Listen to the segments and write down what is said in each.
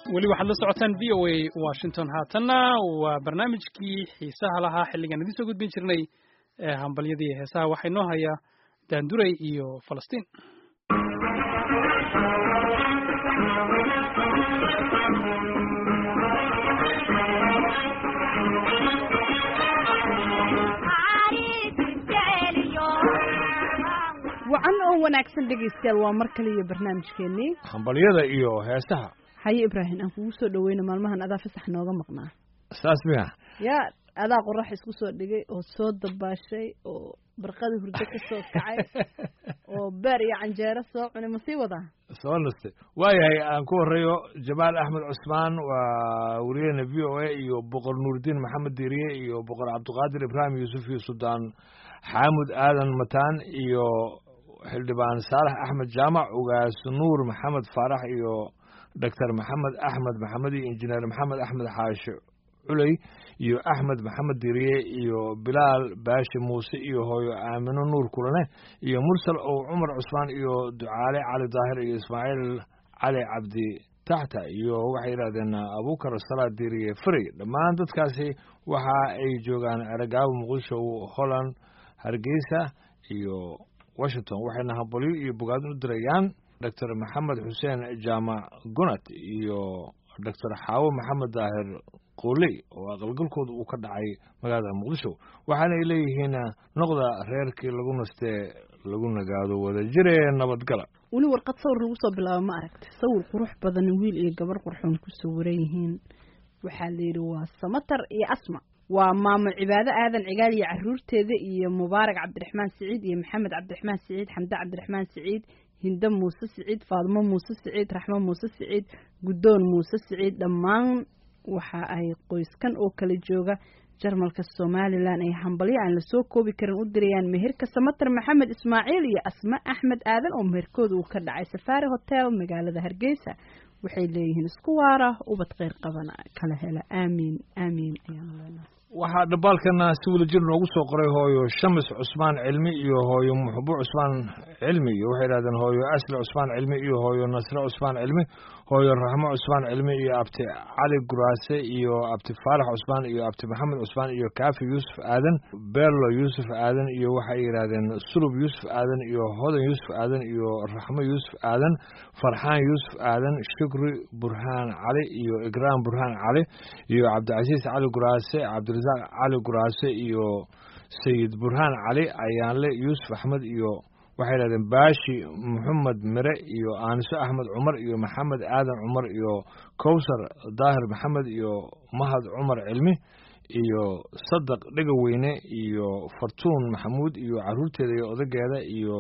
weli waxaad la socotaan v o a washington haatanna waa barnaamijkii xiisaha lahaa xilligan idiin soo gudbin jirnay ee hambalyadii heesaha waxaa inoo haya daanduray iyo falastiin wacan oo wanaagsan dhegaystayaal waa mar kale iyo barnaamijkeennii hambalyada iyo heesaha haye ibraahim aan kugu soo dhaweyna maalmahan adaa fasax nooga maqnaa saas miya yaa adaa qorax isku soo dhigay oo soo dabaashay oo barqada hurdo ka soo kacay oo beer iyo canjeero soo cunay ma sii wadaa soo nastay waayahay aan ku horeeyo jamaal axmed cusmaan waa wariyahena v o a iyo boqor nuuridiin maxamed diiriye iyo boqor cabdiqaadir ibraahim yuusuf iyo suldaan xaamud aadan mataan iyo xildhibaan saalax axmed jaamac ugaas nuur maxamed faarax iyo doctor maxamed axmed maxamed iyo injineer maxamed axmed xaashe culey iyo axmed maxamed diriye iyo bilaal baashi muuse iyo hooyo aamino nuur kulane iyo mursal ow cumar cusmaan iyo ducaale cali daahir iyo ismaaciil cali cabdi taxta iyo waxay yidhahdeen abukar salaad diriye frey dhammaan dadkaasi waxa ay joogaan eragaabo muqdisho holland hargeysa iyo washington waxayna hambalyo iyo bogaadin u dirayaan doctor maxamed xuseen jaamac gunat iyo doctor xaawo maxamed daahir qooley oo aqalgalkooda uu ka dhacay magaalada muqdisho waxaana ay leeyihiin noqda reerkii lagu nastee lagu nagaado wada jire nabadgala weli warqad sawir lagu soo bilaabo ma aragti sawir qurux badan wiil iyo gabar qurxoon ku sawiran yihiin waxaa la yidhi waa samatar iyo asma waa maamo cibaado aadan cigaal iyo caruurteeda iyo mubaarak cabdiraxmaan siciid iyo maxamed cabdiraxmaan siciid xamde cabdiraxmaan siciid hinde muuse siciid faadimo muuse siciid raxmo muuse siciid guddoon muuse siciid dhammaan waxa ay qoyskan oo kala jooga jarmalka somalilan ay hambalyo aan lasoo koobi karin u dirayaan meherka samatar maxamed ismaaciil iyo asma axmed aadan oo meherkooda uu ka dhacay safaari hotel magaalada hargeysa waxay leeyihiin isku waara ubad kheyr qabana kala hela aamiin aamiin ayaanu leenahay waxaa dhambaalkana si wadajir noogu soo qoray hooyo shamis cusmaan cilmi iyo hooyo muxbo cusmaan cilmi iyo waxay yidhahdeen hooyo asli cusmaan cilmi iyo hooyo nasre cusmaan cilmi hooyo raxmo cusmaan cilmi iyo abti cali guraase iyo abti faarax cusmaan iyo abti maxamed cusmaan iyo kaafi yuusuf aadan beerlo yuusuf aadan iyo waxay yidhahdeen sulub yuusuf aadan iyo hodan yuusuf aadan iyo raxmo yuusuf aadan farxaan yuusuf aadan shukri burhaan cali iyo igraam burhaan cali iyo cabdicasiis cali guraase cabdirasaaq cali guraase iyo sayid burhaan cali ayaanle yuusuf axmed iyo waxay yidhahdeen baashi maxamed mire iyo aaniso axmed cumar iyo maxamed aadan cumar iyo kowsar daahir maxamed iyo mahad cumar cilmi iyo sadaq dhegaweyne iyo fartuun maxamuud iyo caruurteeda iyo odageeda iyo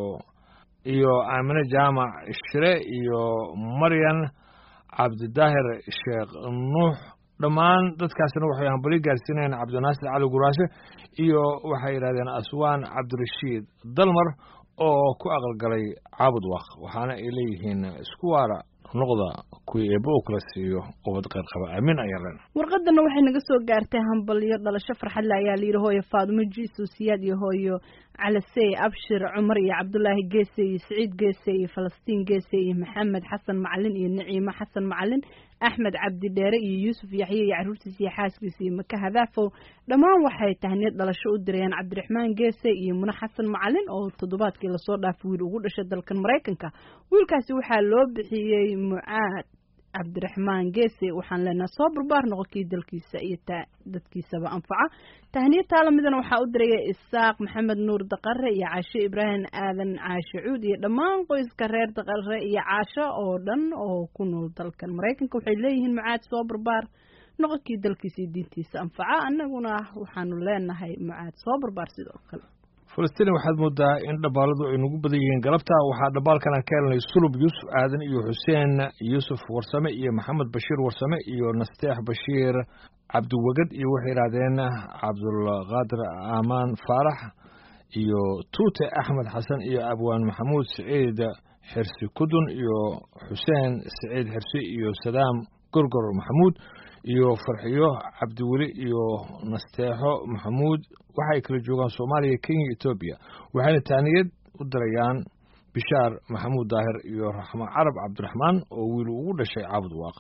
iyo aamine jaamac shire iyo maryan cabdidaahir sheekh nuux dhammaan dadkaasna waxay hambalyo gaarsiinayaan cabdinaasir cali guraase iyo waxay yidhahdeen aswaan cabdirashiid dalmar oo ku aqalgalay caabud waaq waxaana ay leeyihiin isku waara noqda kuwii eebba uu kala siiyo ubad qeyr qaba aamin ayaa len warqadana waxay naga soo gaartay hambalyo dhalasho farxadle ayaa la yidhi hooyo faadimo jiiso siyaad iyo hooyo calasey abshir cumar iyo cabdulaahi geese iyo siciid geese iyo falastiin geese iyo maxamed xasan macalin iyo naciimo xasan macalin axmed cabdi dheere iyo yuusuf yaxye iyo caruurtiisa iyo xaaskiisa iyo maka hadaafow dhammaan waxay tahniyad dhalasho u dirayaan cabdiraxmaan geese iyo mune xasan macalin oo toddobaadkii lasoo dhaafay wiil ugu dhashay dalkan maraykanka wiilkaasi waxaa loo bixiyey mucaad cabdiraxmaan geese waxaan leenaha soo barbaar noqo kii dalkiisa iyo ta dadkiisaba anfaca tahniya taalamidana waxaa u diraya isaaq maxamed nuur daqare iyo caasho ibraahim aadan caashe cuud iyo dhammaan qoyska reer daqare iyo caasho oo dhan oo ku nool dalkan maraykanka waxay leeyihiin mucaad soo barbaar noqo kii dalkiisa iyo diintiisa anfaca annaguna waxaanu leenahay mucaad soo barbaar sidoo kale falastiin waxaad moodaa in dhambaaladu ay nagu badan yihiin galabta waxaa dhambaalkan aan ka helnay sulub yuusuf aadan iyo xuseen yuusuf warsame iyo maxamed bashiir warsame iyo nasteex bashiir cabdiwegad iyo waxay yidhahdeen cabdulqaadir aamaan faarax iyo tuute axmed xasan iyo abwaan maxamuud siciid xirsi kudun iyo xuseen siciid xirsi iyo sadaam gorgor maxamuud iyo farxiyo cabdiweli iyo nasteexo maxamuud waxay kala joogaan soomaaliya kenya etoobiya waxayna taaniyad u dirayaan bishaar maxamuud daahir iyo raxmo carab cabdiraxmaan oo wiil ugu dhashay caabud waaq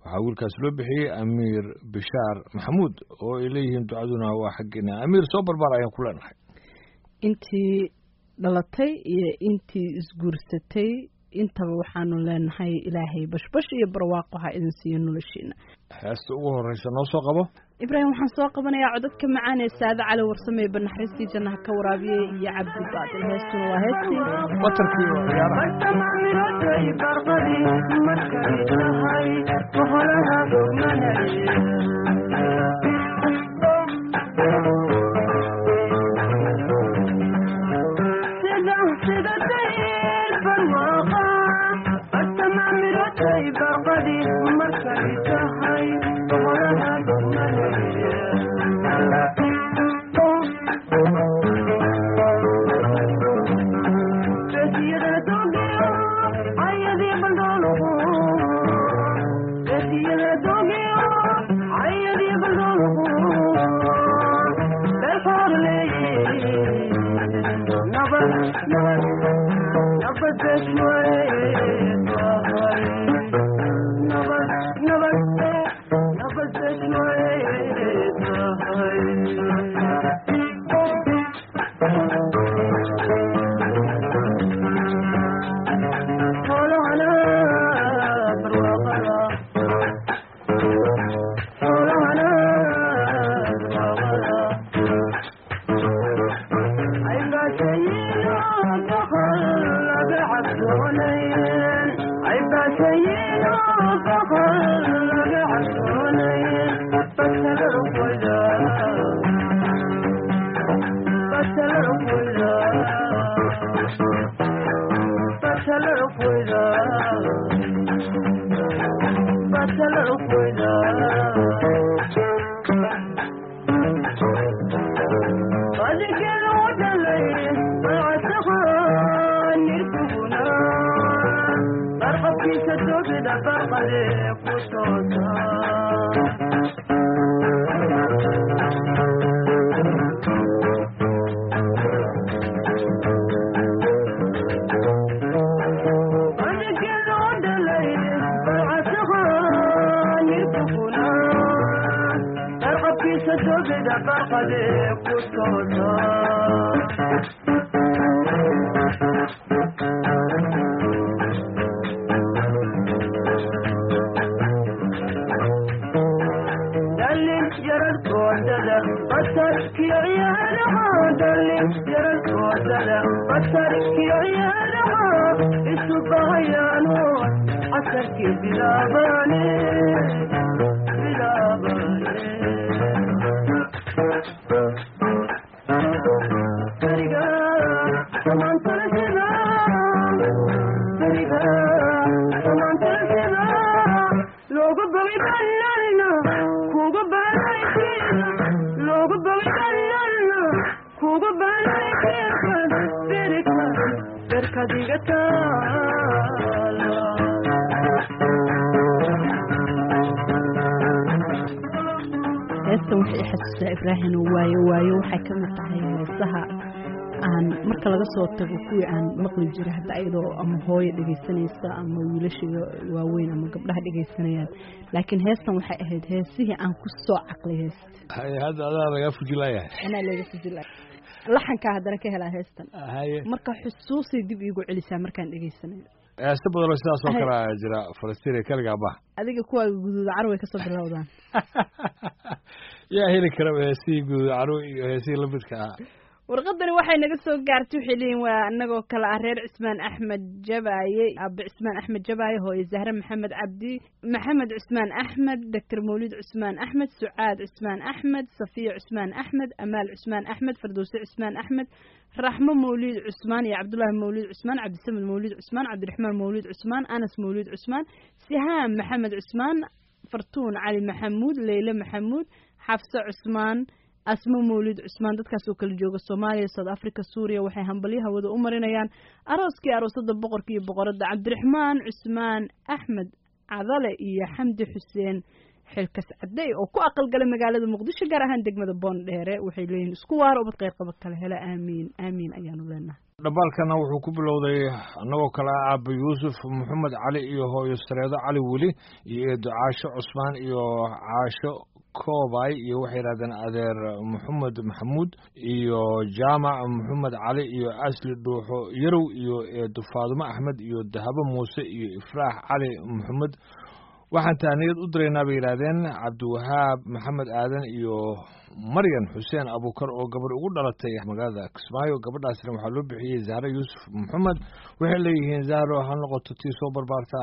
waxaa wiilkaas loo bixiyey amiir bishaar maxamuud oo ay leeyihiin ducaduna waa xaggeena amiir soo barbaar ayaan ku leenahay intii dhalatay iyo intii isguursatay intaba waxaanu leenahay ilaahay bashbash iyo barwaaqo ha idin siiyo noloshiina heesta ugu horreysa noo soo qabo ibraahim waxaan soo qabanayaa codadka macaan ee saade cali warsame ee banaxariistii jannaha ka waraabiyey iyo cabdi baadil heestuna waa heestii watarkii oo ciyaaraha heestan waxay i xasuusaa ibraahim waayo waayo waxay ka mid tahay heesaha aan marka laga soo tago kuwii aan maqli jira hadda iyadoo ama hooyo dhegaysanaysa ama wiilashiga waaweyn ama gabdhaha dhegaysanayaan laakiin heestan waxay ahayd heesihii aan ku soo caqlay heesta haye hadda adaa lagaa fujilayahay anaa laga fujila laxankaa haddana ka helaa heestan haye marka xusuusay dib iigu celisaa markaan dhegaysanayo heesta badanoo sidaas oo kale a jira falastiin kaligaa bah adiga kuwaaga guduuda carway kasoo bilowdaan yaa heli karaba heesihii guud carwo iyo heesihii lamidka ah warqadani waxay naga soo gaartay waxay leeyihin waa anagoo kale ah reer cismaan axmed jabaaye aabe cismaan axmed jabaaye hooye zahre maxamed cabdi maxamed cismaan axmed doctor mawlid cismaan axmed sucaad cismaan axmed safiya cismaan axmed amaal cismaan axmed fardowse cismaan axmed raxmo mawlid cusmaan iyo cabdullaahi mawlid cusmaan cabdisamed mawlid cusmaan cabdiraxmaan mawlid cusmaan anas mawlid cusmaan sihaam maxamed cusmaan fartuun cali maxamuud leyle maxamuud xafse cusmaan asmo mawlid cusmaan dadkaas oo kala jooga soomaaliya south africa suuriya waxay hambalyo hawada u marinayaan arooskii aroosada boqorka iyo boqoradda cabdiraxmaan cusmaan axmed cadale iyo xamdi xuseen xilkas cadey oo ku aqalgalay magaalada muqdisho gaar ahaan degmada boondheere waxay leeyihiin isku waaro ubad qeyrqaba kale hele aamiin aamiin ayaanu leenahay dhambaalkana wuxuu ku bilowday annagoo kale ah aaba yuusuf maxamed cali iyo hooyo sareedo cali weli iyo eedo caasho cusmaan iyo caasho koobay iyo waxay yidhahdeen adeer maxamed maxamuud iyo jaamac maxamed cali iyo asli dhuuxo yarow iyo eedo faadumo axmed iyo dahabo muuse iyo ifraax cali maxamed waxaan taaniyad u diraynaa bay yidhaahdeen cabdiwahaab maxamed aadan iyo maryan xuseen abuukar oo gabar ugu dhalatay magaalada kismaayo gabadhaasna waxaa loo bixiyey zahro yuusuf maxamed waxay leeyihiin zahro ha noqoto tii soo barbaarta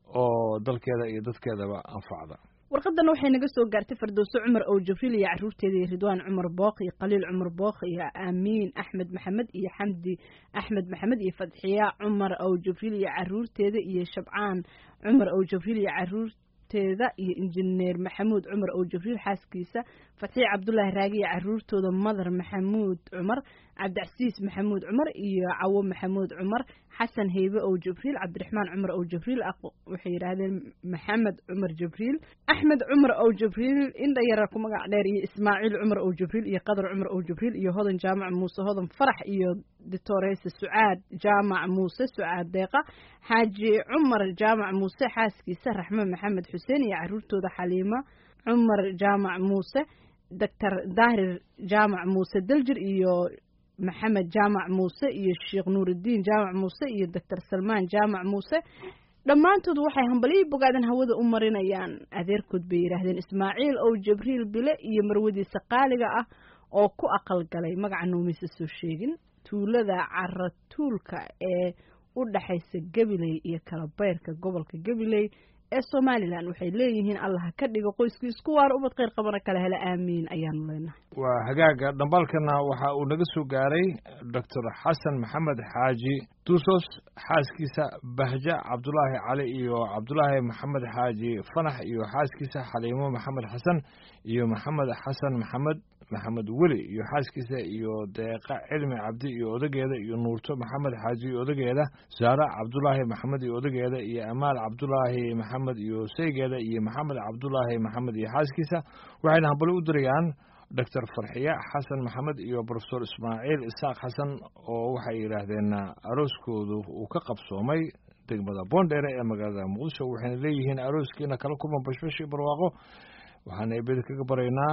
oo dalkeeda iyo dadkeedaba anfacda warqadan waxay naga soo gaartay fardowso cumar ow jibriil iyo caruurteeda iyo ridwaan cumar book iyo khaliil cumar book iyo aamiin axmed maxamed iyo xamdi axmed maxamed iyo fadxiya cumar ow jibriil iyo caruurteeda iyo shabcaan cumar ow jibriil iyo caruurteeda iyo injineer maxamuud cumar ow jibriil xaaskiisa fatxiya cabdulaahi raagi iyo caruurtooda madar maxamuud cumar cabdicasiis maxamuud cumar iyo cawo maxamuud cumar xasan heybe ow jibriil cabdiraxmaan cumar ow jibriil waxay yidhaahdeen maxamed cumar jibriil axmed cumar ow jibriil indha yara ku magac dheer iyo ismaaciil cumar ow jibriil iyo qadar cumar ow jibriil iyo hodan jaamac muuse hodan farax iyo ditoreyse sucaad jaamac muuse sucaad deeqa xaaji cumar jaamac muuse xaaskiisa raxme maxamed xuseen iyo caruurtooda xaliimo cumar jaamac muuse doctor daahir jaamac muuse daljir iyo maxamed jaamac muuse iyo sheekh nuurudiin jaamac muuse iyo doctor salmaan jaamac muuse dhammaantood waxay hambalihii bogaadeen hawada u marinayaan adeerkood bay yidhaahdeen ismaaciil ow jibriil bile iyo marwadiisa qaaliga ah oo ku aqalgalay magaca noomaysa soo sheegin tuulada caratuulka ee u dhaxaysa gabiley iyo kalabeyrka gobolka gabiley ee somalilan waxay leeyihiin allah ka dhigo qoyskii isku waara ubad kheyr qabana kale hele aamiin ayaanu leenahay waa hagaaga dhambaalkana waxa uu naga soo gaaray doctor xasan maxamed xaaji duusos xaaskiisa bahja cabdulaahi cali iyo cabdulaahi maxamed xaaji fanax iyo xaaskiisa xaliimo maxamed xasan iyo maxamed xasan maxamed maxamed weli iyo xaaskiisa iyo deeqa cilmi cabdi iyo odageeda iyo nuurto maxamed xaaji iyo odageeda saara cabdulaahi maxamed iyo odageeda iyo amaal cabdulaahi maxamed iyo saygeeda iyo maxamed cabdulaahi maxamed iyo xaaskiisa waxayna hambali u dirayaan doctor farxiya xasan maxamed iyo profesor ismaaciil isaaq xasan oo waxay yidhaahdeen arooskoodu uu ka qabsoomay degmada boondheere ee magaalada muqdisho waxayna leeyihiin arooskiina kala kulman bashbash iyo barwaaqo waxaana eebeda kaga baraynaa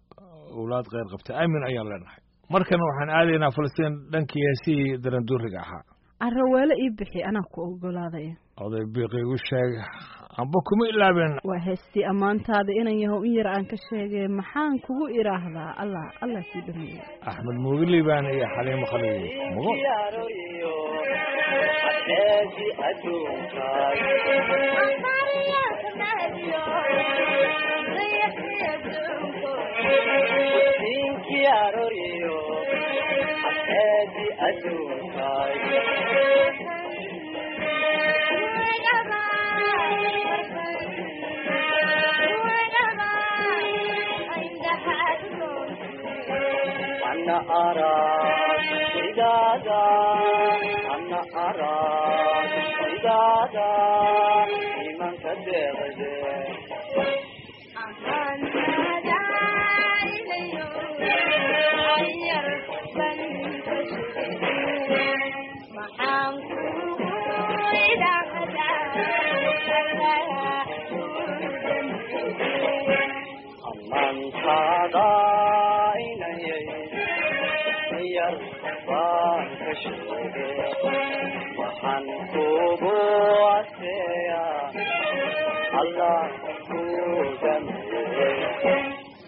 owlaad kheyr qabta aamin ayaan leenahay markana waxaan aadaynaa falastiin dhankii heesihii daranduuriga ahaa araweelo ii bixi anaa ku ogolaadaya oday biiqiigu sheeg amba kuma ilaabeen waa heestii ammaantaada inan yahow in yar aan ka sheegay maxaan kugu idhaahdaa allah allah sii dhameeya axmed muugiliibaan iyo xaliimo khaliil mugo أنا أراك ودادا أنا أراك ودادا لمن كدغد أمن صدايني yar baan ka sheegay waxaan kugu aseeya allah ku dhameeyey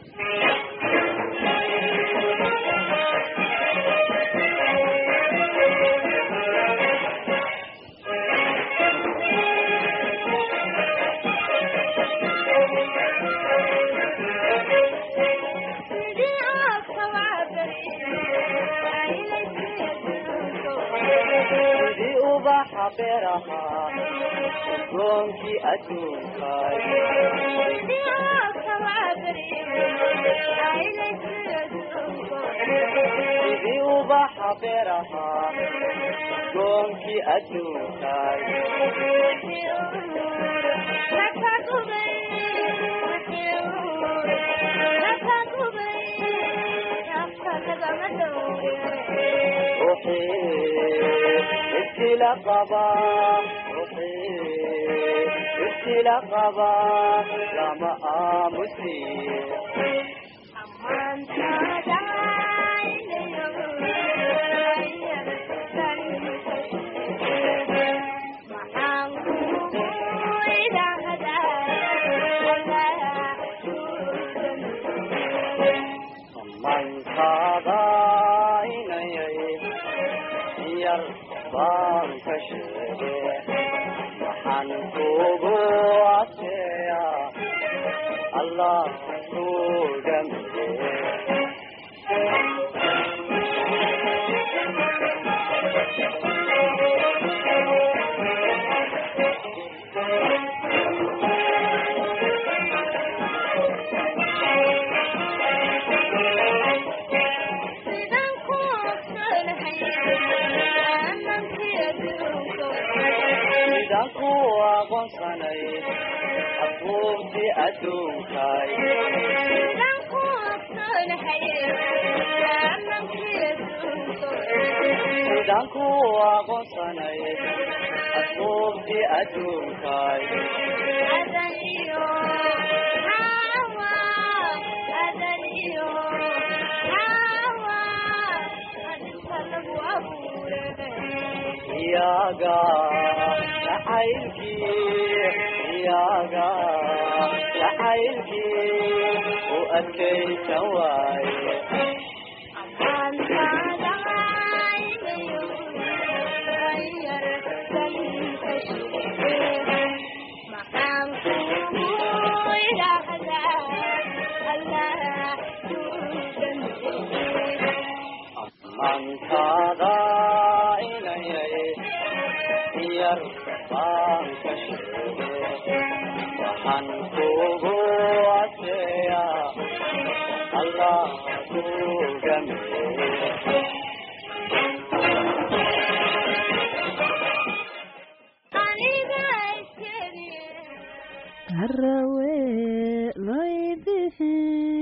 sidii ubaxa beeraha goonkii adduunkaay sidii ubaxa beeraha goonkii adduunkaay ibtila qaba ruuxii ibtila qaba lama aamusiye mankaada inayay yar baan ka sheege waxaan kugu adkeeya allah ku dhameye sidaan ku aqoonsanay abuurtii adduunkay sidaan ku aqoonsanay abuurtii adduunkay iyaga jacaylkii iyaga jacaylkii u adkaysan waaye mankaada inayay yar baan ka sheege waxaan kugu adkeeya allah ku gameye harawe laybixi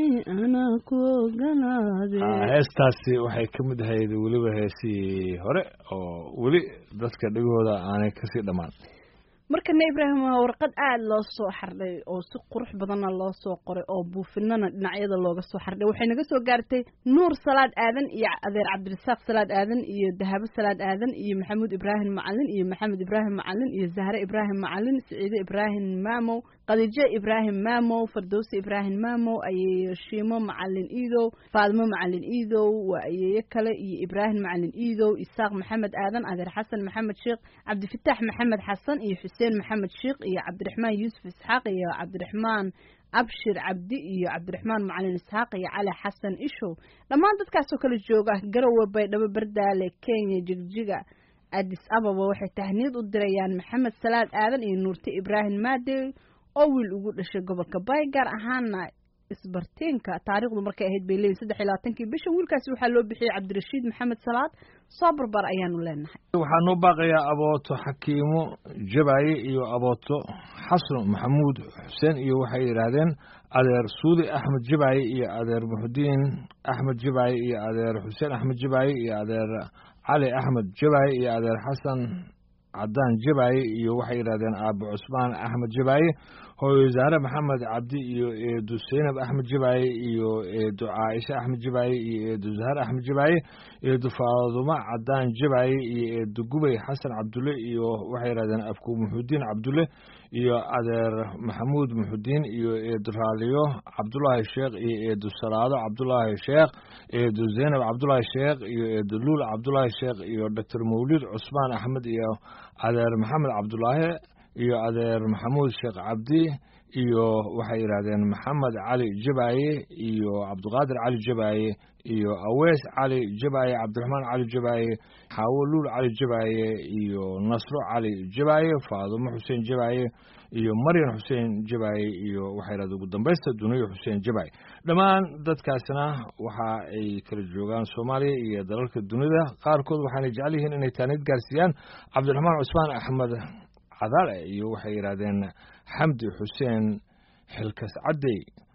anaa ku ogolaade heestaasi waxay ka mid ahayd weliba heesii hore oo weli dadka dhegooda aanay kasii dhammaan markana ibraahim waa warqad aada loo soo xardhay oo si qurux badanna loo soo qoray oo buufinana dhinacyada looga soo xardhay waxay naga soo gaartay nuur salaad aadan iyo adeer cabdirasaaq salaad aadan iyo dahabo salaad aadan iyo maxamuud ibraahim macalin iyo maxamed ibraahim macalin iyo zahre ibraahim macalin siciide ibraahim maamow khadiijo ibraahim maamow fardowse ibraahim maamow ayeeyo shiimo macalin iidow faadimo macalin iidow waa ayeeyo kale iyo ibraahim macalin iidow isaaq maxamed aadan adeer xasan maxamed sheekh cabdifitaax maxamed xasan iyo xuseen maxamed sheekh iyo cabdiraxmaan yuusuf isxaaq iyo cabdiraxmaan abshir cabdi iyo cabdiraxmaan macalin isxaaq iyo cali xasan ishow dhammaan dadkaasoo kala jooga garowe baydhabo bardaale kenya jigjiga adis ababa waxay tahniyad u dirayaan maxamed salaad aadan iyo nuurte ibraahim maadey oo wiil ugu dhashay gobolka bay gaar ahaana isbartiinka taariikhdu markay ahayd bay leeyihin saddex iyo labaatankii bisha wiilkaasi waxaa loo bixiyey cabdirashiid maxamed salaad soo barbar ayaanu leenahay waxaa noo baaqayaa abooto xakiimo jabaye iyo abooto xasan maxamuud xuseen iyo waxay yidhaahdeen adeer suudi axmed jabaye iyo adeer muxudiin axmed jabaye iyo adeer xuseen axmed jabaye iyo adeer cali axmed jabaye iyo adeer xasan cadaan jabaye iyo waxay yidhahdeen aabo cusmaan axmed jabaye hooyo zaare maxamed cabdi iyo eedu seynab axmed jabaye iyo eedu caaisha axmed jabaye iyo eedu zahar axmed jabaye eedu faadumo cadaan jabaye iyo eedu gubay xasan cabdulle iyo waxay yidhahdeen afku muxudiin cabdulle iyo adeer maxamuud muxudiin iyo eedu raaliyo cabdulaahi sheekh iyo eedu salaado cabdulaahi sheekh eedu zeynab cabdulaahi sheekh iyo eedu luul cabdulaahi sheekh iyo doctor mawlid cusmaan axmed iyo adeer maxamed cabdulaahi iyo adeer maxamuud sheekh cabdi iyo waxay yidhaahdeen maxamed cali jabaye iyo cabdiqaadir cali jabaye iyo awees cali jabaye cabdiraxmaan cali jabaye xaawo luul cali jabaye iyo nasro cali jabaye faadumo xuseen jabaye iyo maryan xuseen jabaye iyo waxay yidhahdeen ugu dambaysta duniyo xuseen jabaye dhammaan dadkaasna waxa ay kala joogaan soomaaliya iyo dalalka dunida qaarkood waxaanay jecel yihiin inay taanid gaarsiiyaan cabdiraxmaan cusmaan axmed cadaale iyo waxay yidhaahdeen xamdi xuseen xilkas caddey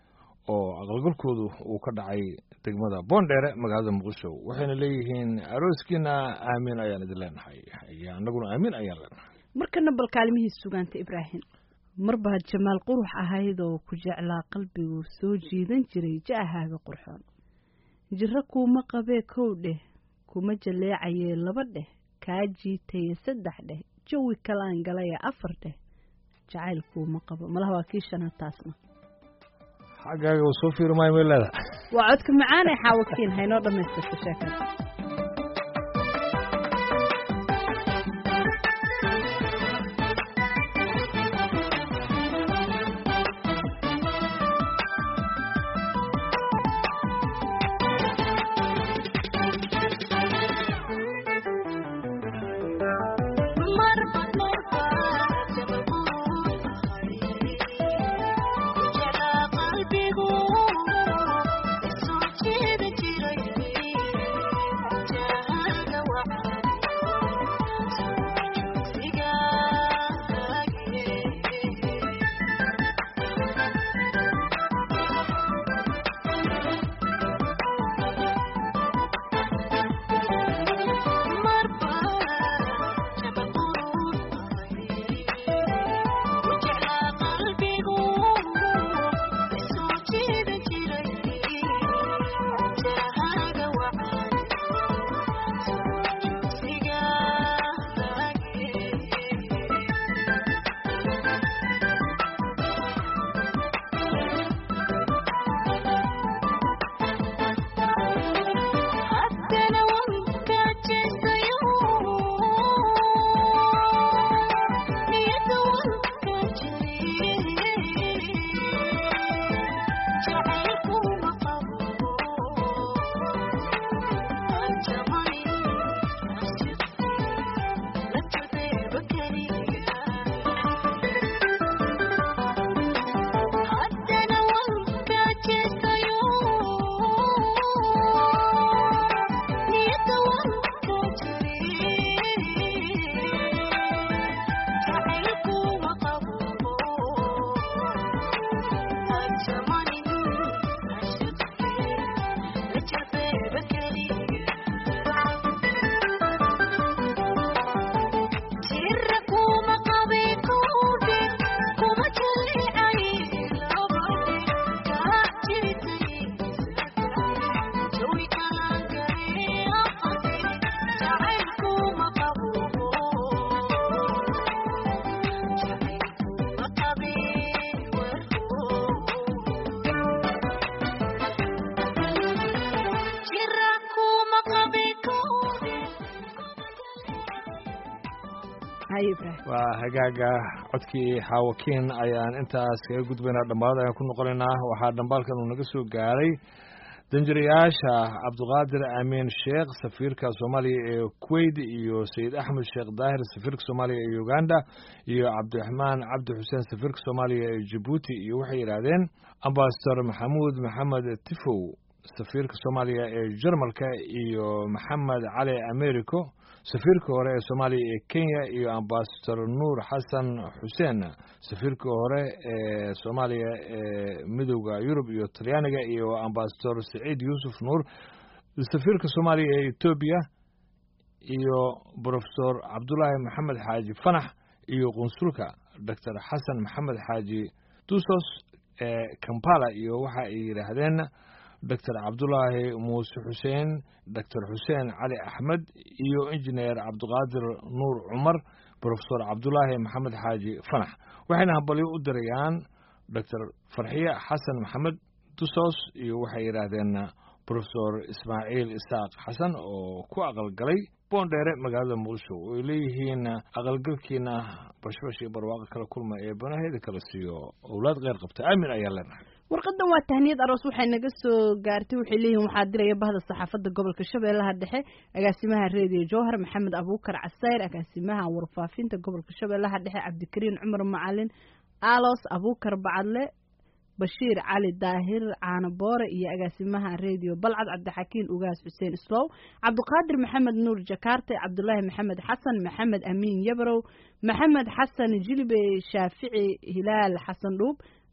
oo aqalgalkoodu uu ka dhacay degmada boondheere magaalada muqdisho waxayna leeyihiin arooskiina aamiin ayaan idin leenahay iyo annaguna aamiin ayaan leenahay markana bal kaalmihii sugaanta ibraahim mar baad jamaal qurux ahayd oo ku jeclaa qalbigu soo jiidan jiray ja'ahaaga qurxoon jiro kuuma qabee kow dheh kuma jaleecayee laba dheh kaa jiitaye saddex dheh jawi kalaan galaya afar dheh jacayl kuuma qabo malaha waa kii shanaad taasna xaggaaga uu soo fiiri maayo may leedahay waa codka macaanee xaawakiin haynoo dhammaystirta sheekada waa hagaaga codkii xaawakiin ayaan intaas kaga gudbaynaa dhammaad ayaan ku noqonaynaa waxaa dhambaalkan uu naga soo gaaray danjirayaasha cabdiqaadir amiin sheekh safiirka soomaaliya ee kuwait iyo sayid axmed sheekh daahir safiirka soomaaliya ee uganda iyo cabdiraxmaan cabdi xuseen safiirka soomaaliya ee jabuuti iyo waxay yidhaahdeen ambasador maxamuud maxamed tifow safiirka soomaaliya ee jarmalka iyo maxamed cali americo safiirka hore ee soomaaliya ee kenya iyo ambasador nuur xasan xuseen safiirka hore ee soomaaliya ee midowda yurub iyo talyaaniga iyo ambasador saciid yuusuf nuur safiirka soomaaliya ee etoobiya iyo brofesor cabdulaahi maxamed xaaji fanax iyo qunsulka doctor xasan maxamed xaaji dusos ee kampala iyo waxa ay yidhaahdeen doctor cabdulaahi muuse xuseen doctor xuseen cali axmed iyo injineer cabdiqaadir nuur cumar brofesor cabdulaahi maxamed xaaji fanax waxayna hambalyo u dirayaan doctor farxiye xasan maxamed dusos iyo waxay yidhaahdeen brofesor ismaaciil isaaq xasan oo ku aqalgalay boondheere magaalada muqdisho oo ay leeyihiin aqalgalkiina bashbash iyo barwaaqo kala kulma ee banaheeda kala siiyo owlaad kheyr qabta aamin ayaa leenahay warqadan waa tahniyad aroos waxay naga soo gaartay waxay leeyihiin waxaa diraya bahda saxaafadda gobolka shabeellaha dhexe agaasimaha reediyo jowhar maxamed abuukar casayr agaasimaha warfaafinta gobolka shabeellaha dhexe cabdikariin cumar macalin alos abuukar bacadle bashiir cali daahir caano boore iyo agaasimaha reediyo balcad cabdixakiin ugaas xuseen islow cabdiqaadir maxamed nuur jakarte cabdulaahi maxamed xasan maxamed amiin yabrow maxamed xasan jilibe shaafici hilaal xasan dhuub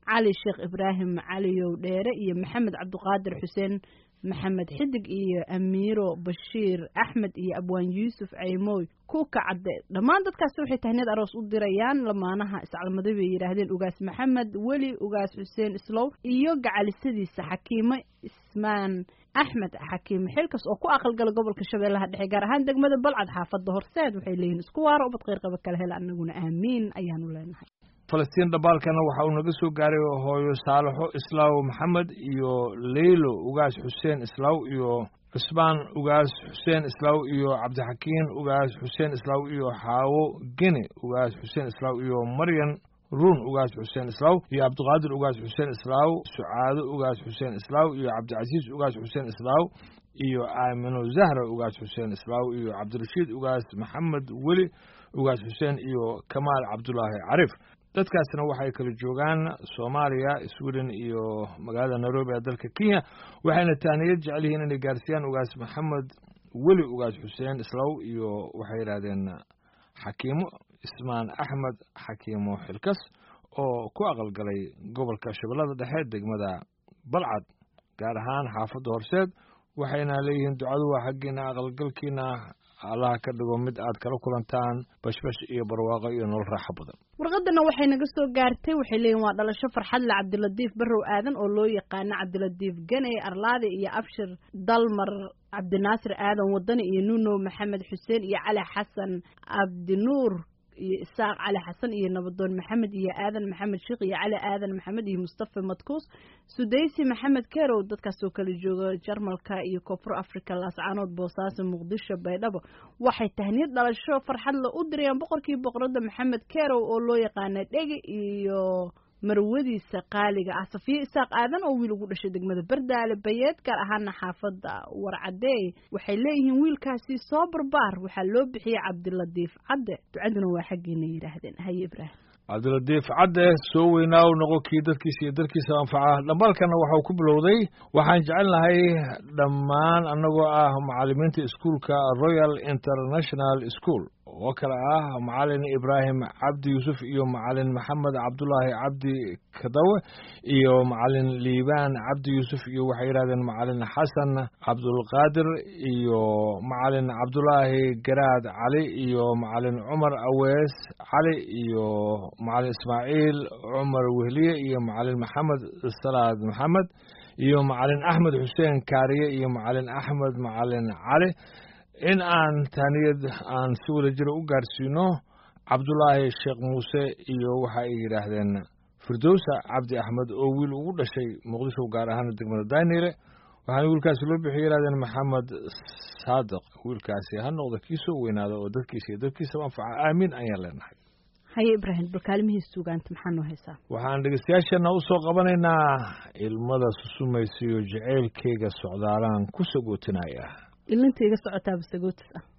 cali sheekh ibraahim caliyow dheere iyo maxamed cabdiqaadir xuseen maxamed xidig iyo amiiro bashiir axmed iyo abwaan yuusuf ceymoy kuuka cadde dhammaan dadkaasi waxay tahneed aroos u dirayaan lamaanaha iscalmaday bay yidhaahdeen ugaas maxamed weli ugaas xuseen islow iyo gacalisadiisa xakiimo ismaan axmed xakiimo xilkas oo ku aqalgala gobolka shabeellaha dhexe gaar ahaan degmada balcad xaafadda horseed waxay leeyihin isku waaro ubad qeyrqaba kala hela anaguna aamiin ayaanu leenahay falastiin dhambaalkana waxa uu naga soo gaaray hooyo saalaxo islaaw maxamed iyo leylo ugaas xuseen islaaw iyo cusmaan ugaas xuseen islaaw iyo cabdixakiin ugaas xuseen islaaw iyo xaawo gene ugaas xuseen islaaw iyo maryan ruun ugaas xuseen islaaw iyo cabdiqaadir ugaas xuseen islaaw sucaado ugaas xuseen islaaw iyo cabdicasiis ugaas xuseen islaaw iyo aamino zahra ugaas xuseen islaaw iyo cabdirashiid ugaas maxamed weli ugaas xuseen iyo kamaal cabdulaahi cariif dadkaasna waxay kala joogaan soomaaliya sweden iyo magaalada nairobi ee dalka kenya waxayna taaniyad jecel yihiin inay gaarsiiyaan ugaas maxamed weli ugaas xuseen islaw iyo waxay yidhahdeen xakiimo ismaan axmed xakiimo xilkas oo ku aqalgalay gobolka shabeellada dhexe degmada balcad gaar ahaan xaafadda horseed waxayna leeyihiin ducadu waa xaggiina aqalgalkiina allaha ka dhigo mid aad kala kulantaan bashbash iyo barwaaqo iyo nolol raaxo badan warqadana waxay naga soo gaartay waxay leeyihin waa dhalasho farxadle cabdilatiif barrow aadan oo loo yaqaano cabdilatiif ganey arlaade iyo abshir dalmar cabdinaasir aadan wadani iyo nuno maxamed xuseen iyo cali xasan cabdinuur iyo isaaq cali xasan iyo nabadoon maxamed iyo aadan maxamed sheekh iyo cali aadan maxamed iyo mustafa madkuus sudaysi maxamed kerow dadkaasoo kala jooga jarmalka iyo koonfur africa laascaanood boosaaso muqdisho baydhabo waxay tahniyad dhalasho farxadle u dirayaan boqorkii boqorada maxamed kerow oo loo yaqaana dhegi iyo marwadiisa qaaliga ah safiye isaaq aadan oo wiil ugu dhashay degmada bardaale bayeed gaar ahaana xaafadda warcadeey waxay leeyihiin wiilkaasi soo barbaar waxaa loo bixiyey cabdilatiif cadde ducaduna waa xaggiina yidhaahdeen haye ibraahim cabdilatiif cadde soo weynaaw noqo kii dadkiisa iyo dalkiisa anfaca dhambaalkana waxau ku bilowday waxaan jecelnahay dhammaan annagoo ah macallimiinta iskuolka royal international school oo kale ah macalin ibraahim cabdi yuusuf iyo macalin maxamed cabdulaahi cabdi kadawe iyo macalin liibaan cabdi yuusuf iyo waxay yidhahdeen macalin xasan cabdulqaadir iyo macalin cabdulaahi garaad cali iyo macalin cumar awees cali iyo macalin ismaaciil cumar wehliye iyo macalin maxamed salaad maxamed iyo macalin axmed xuseen kaariye iyo macalin axmed macalin cali in aan taaniyad aan si wada jiro u gaarsiino cabdulaahi sheekh muuse iyo waxa ay yidhaahdeen firdowsa cabdi axmed oo wiil ugu dhashay muqdisho gaar ahaan degmada daynile waxaana wiilkaasi loo bixiyay yidhahdeen maxamed saadiq wiilkaasi ha noqda kii soo weynaada oo dadkiisa iyo dadkiisaba anfaca aamiin ayaan leenahay haye ibraahim balkaalimihiis sugaanta maxaa noo haysaa waxaan dhegeystayaasheenna u soo qabanaynaa ilmada susumaysiyo jaceylkeyga socdaalaan ku sagootinaya ilinta iga socotaaba sagootis ah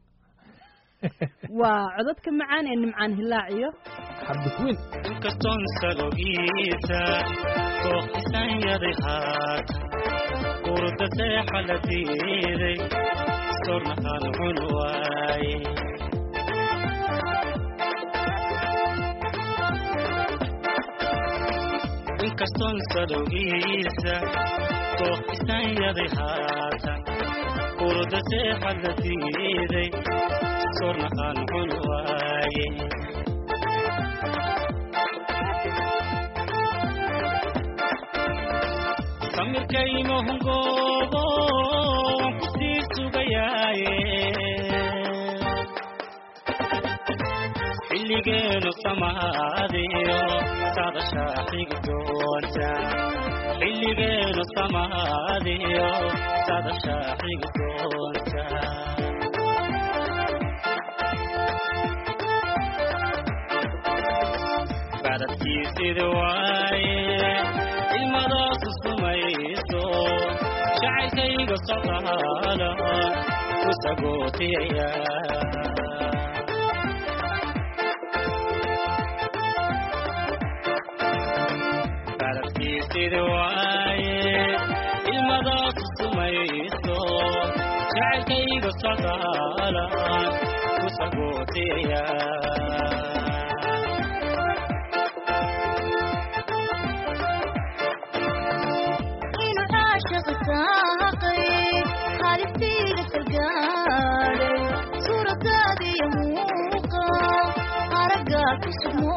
waa codadka macaan ee nimcaan hilaaciyo xabdikwiin inkastoon salogiisa dooqisan yaday haata urda seexa la diiday sornahaan cun waaye inkastoon salogiisa dooqisan yaday haata urda seexa la diiday sornahaan cun waaye samirkaymahungoobo waan ku sii sugayaaye xilligeenu samaadiyo saadashaa xigi doonta xilligeenu samaadiyo saadashaa xigi doonta bacdadkiisida waaye ilmadaasu sumayso jacaylkayga socdaala ku sagootiyaya bacdadkiisida waaye ilmadaasu sumayso jacaylkayga socdaala ku sagootiyaya caashaqsaaqay haalistiiga salgaadhay suuradaadiyo muuqa aragga ku sugmo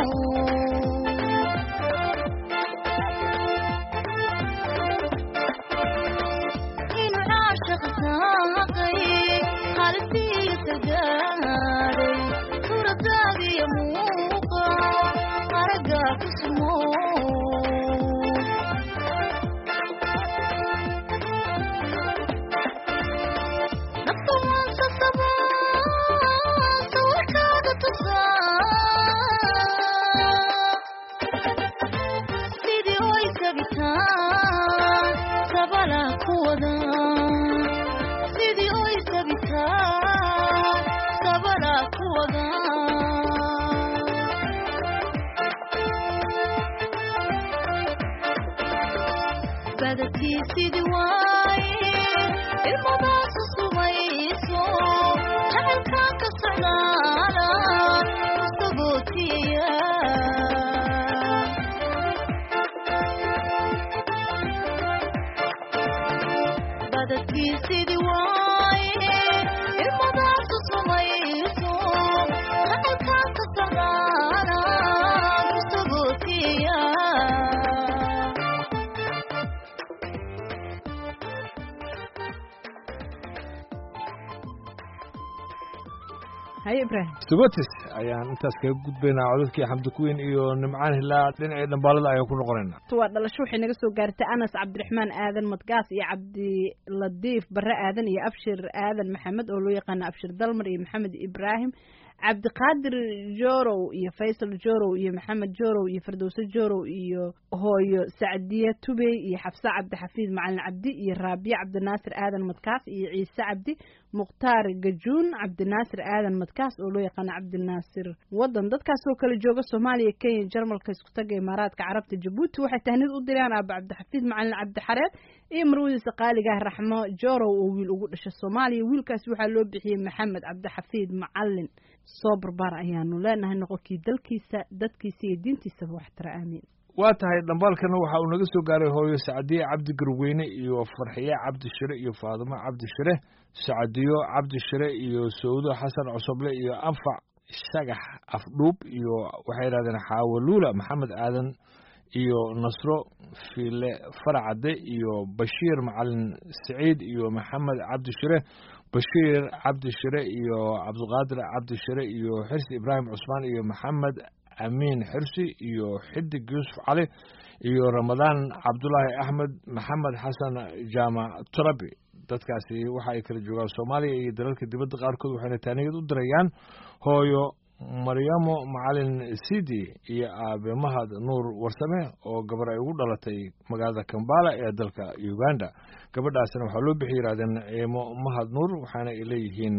inuu caashaqsaaqay haalistiiga salgaadhay suuradaadiyo muuqa aragga ku sugmo nafta waansa sabaa sawirkaaga tusaa sidii oy sabitaan sabala ku wada sidii oy sabitaan sabala ku wada badadkii sidii waaye ilmadaasu sumayso jacaylkaan ka socdaala isagootiya badadkii sidii waaye ilmadaasu sumayso jacaylkaan ka socdaala isagootiya haye ibraahim sugotis ayaan intaas kaga gudbaynaa codadkii xamdi kuweyn iyo nimcaan hilaa dhinacii dhambaalada ayaan ku noqonaynaa waa dhalasho waxay naga soo gaartay anas cabdiraxmaan aadan madgaas iyo cabdiladiif barre aadan iyo abshir aadan maxamed oo loo yaqaano abshir dalmar iyo maxamed ibraahim cabdiqaadir jorow iyo faysal jorow iyo maxamed jorow iyo fardowse jorow iyo hooyo sacdiye tubey iyo xafse cabdixafiid macalin cabdi iyo raabiye cabdinaasir aadan madkaas iyo ciise cabdi mukhtaar gajuun cabdinaasir aadan madkaas oo loo yaqaano cabdinaasir wadan dadkaasoo kale jooga soomaaliya kenya jarmalka isku taga imaaraadka carabta jabuuti waxay tahnid u direen aaba cabdixafiid macalin cabdixareed iyo marwadiisa qaaligaah raxmo jorow oo wiil ugu dhashay soomaaliya wiilkaasi waxaa loo bixiyey maxamed cabdixafiid macalin soo barbaar ayaanu leenahay noqonkii dalkiisa dadkiisa iyo diintiisaba waxtara aamiin waa tahay dhambaalkana waxa uu naga soo gaaray hooyo sacdiye cabdi garweyne iyo farxiye cabdi shire iyo faadimo cabdi shire sacdiyo cabdi shire iyo sawdo xasan cosoble iyo anfac shagax afdhuub iyo waxay yidhahdeen xaawaluula maxamed aadan iyo nasro fiile faracade iyo bashiir macalin saciid iyo maxamed cabdi shire bashiir cabdi shire iyo cabdiqaadir cabdi shire iyo xirsi ibraahim cusmaan iyo maxamed amiin xirsi iyo xidig yuusuf cali iyo ramadaan cabdulaahi axmed maxamed xasan jaamac turabi dadkaasi waxa ay kala joogaan soomaaliya iyo dalalka dibadda qaarkood waxayna taaniyad u dirayaan hooyo maryamo macalin sidi iyo aabe mahad nuur warsame oo gabar ay ugu dhalatay magaalada kambala ee dalka uganda gabadhaasna waxaa loo bixi yidhahdeen ciimo mahad nuur waxaana ay leeyihiin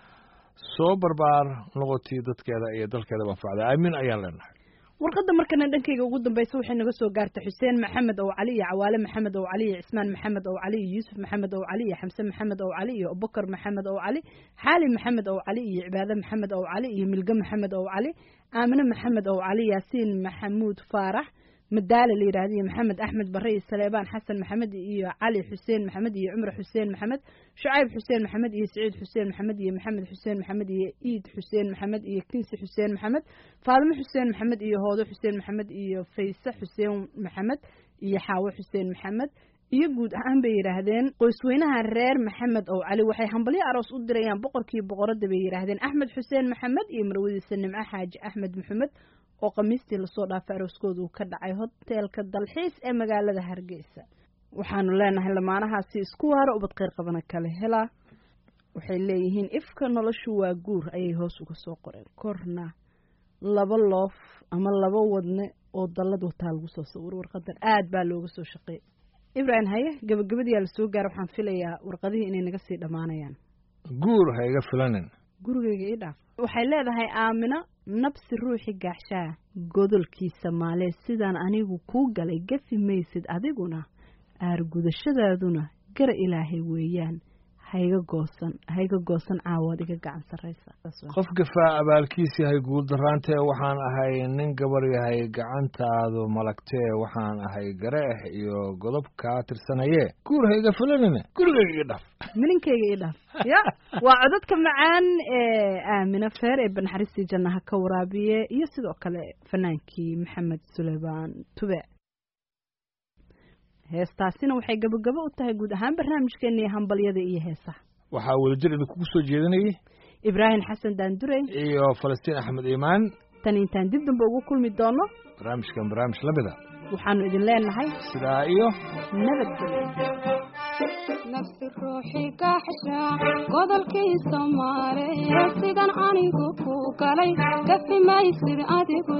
soo barbaar noqotii dadkeeda iyo dalkeeda anfacda aamiin ayaan leenahay warqadda markana dhankayga ugu dambaysa waxay naga soo gaartay xuseen maxamed ow cali iyo cawaale maxamed ow cali iyo cismaan maxamed ow cali iyo yuusuf maxamed ow cali iyo xamse maxamed ow cali iyo abubakar maxamed ow cali xaali maxamed ow cali iyo cibaade maxamed ow cali iyo milge maxamed ow cali aamine maxamed ow cali yaasiin maxamuud faarax madaale la yidhahda iyo maxamed axmed bare iyo saleebaan xasan maxamed iyo cali xuseen maxamed iyo cumar xuseen maxamed shucayb xuseen maxamed iyo saciid xuseen maxamed iyo maxamed xuseen maxamed iyo iid xuseen maxamed iyo kinsi xuseen maxamed faadimo xuseen maxamed iyo hoodo xuseen maxamed iyo fayse xuseen maxamed iyo xaawo xuseen maxamed iyo guud ahaan bay yidhaahdeen qoysweynaha reer maxamed ow cali waxay hambalyo aroos u dirayaan boqorkii boqoradda bay yidhaahdeen axmed xuseen maxamed iyo marwadiisa nimco xaaji axmed maxamed oo khamiistii lasoo dhaafay arooskooda uu ka dhacay hoteelka dalxiis ee magaalada hargeysa waxaanu leenahay lamaanahaasi isku waaro ubad kheyr qabana kale helaa waxay leeyihiin ifka noloshu waa guur ayay hoos uga soo qoreen korna laba loof ama laba wadne oo dallad wataa lagu soo sawiro warqadan aad baa looga soo shaqeeyay ibraahim haye gabagabadiyaa lasoo gaara waxaan filayaa warqadihii inay naga sii dhammaanayaan guur ha iga filanin gurigeyga ii dhaaf waxay leedahay aamino nabsi ruuxi gaaxshaa godolkiisa maalee sidaan anigu kuu galay gafi maysid adiguna aargudashadaaduna gara ilaahay weeyaan hayga goosan hayga goosan caawaad iga gacan sarraysa qof gafaa abaalkiis yahay guuldaraantee waxaan ahay nin gabar yahay gacantaadu malagtee waxaan ahay gareex iyo godob kaa tirsanayee guur hayga fulanine gurigayga iga dhaf milinkayga ii dhaaf ya waa codadka macaan ee aamina feer ee banaxariistii jannaha ka waraabiye iyo sidoo kale fanaankii maxamed suleymaan tube heestaasina waxay gabagabo u tahay guud ahaan barnaamijkeena iyo hambalyada iyo heesaha waxaa wadajir idinkugu soo jeedinayay ibraahim xasan daandurey iyo falastiin axmed iimaan tan intaan dib dambe ugu kulmi doono barnaamijkan barnaamij la mida waxaanu idin leenahay sidaa iyo nabadgelyo nafsi ruuxii gaaxsha godolkii soomaaliya sidan anigu ku galay gafi maysid adigu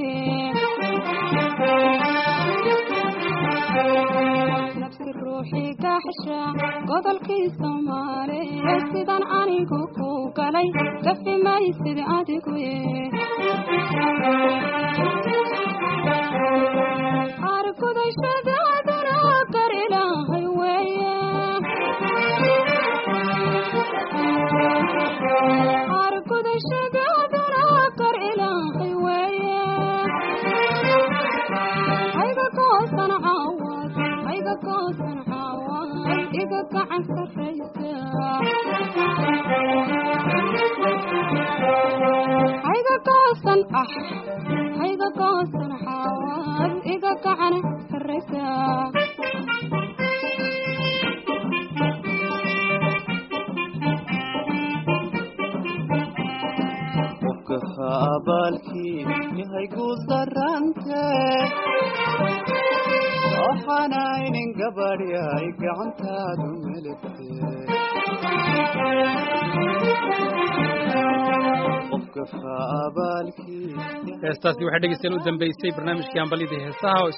nafsi ruuxii gaaxsha godolkii soomaaliya sidan anigu ku galay gafi maysid adigu argudashadaadana gar ilaahay weeye argudashadaadana gar ilaahay weeye hayga goosan caawad hayga goosan caawad iga gacan sarraysa hayga goosan ah hayga goosan caawad iga gacan sarraysa qofka abaalkii yahay guul darante waxaanaynin gabadh yahay gacantaadu meligte qofka abaalkii heestaasi waxay dhegeystayaal u dambeysay barnaamijkii hambalyadii heesaha oo